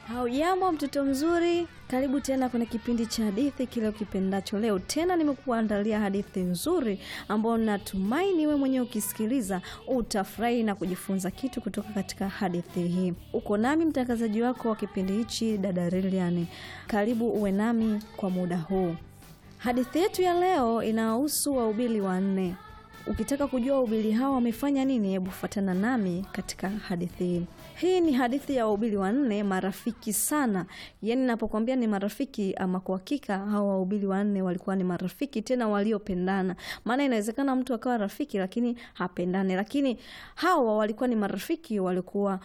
Haujambo mtoto mzuri, karibu tena kwenye kipindi cha hadithi kile ukipendacho. Leo tena nimekuandalia hadithi nzuri ambayo natumaini wewe mwenyewe ukisikiliza utafurahi na kujifunza kitu kutoka katika hadithi hii. Uko nami mtangazaji wako wa kipindi hichi, dada Lilian. Karibu uwe nami kwa muda huu. Hadithi yetu ya leo inahusu wahubiri wanne. Ukitaka kujua wahubiri hawa wamefanya nini, hebu fuatana nami katika hadithi hii. Hii ni hadithi ya wahubiri wanne marafiki sana. Yaani napokuambia ni marafiki, ama kwa hakika hawa wahubiri wanne walikuwa ni marafiki tena waliopendana. Maana inawezekana mtu akawa rafiki lakini hapendane, lakini hawa walikuwa ni marafiki, walikuwa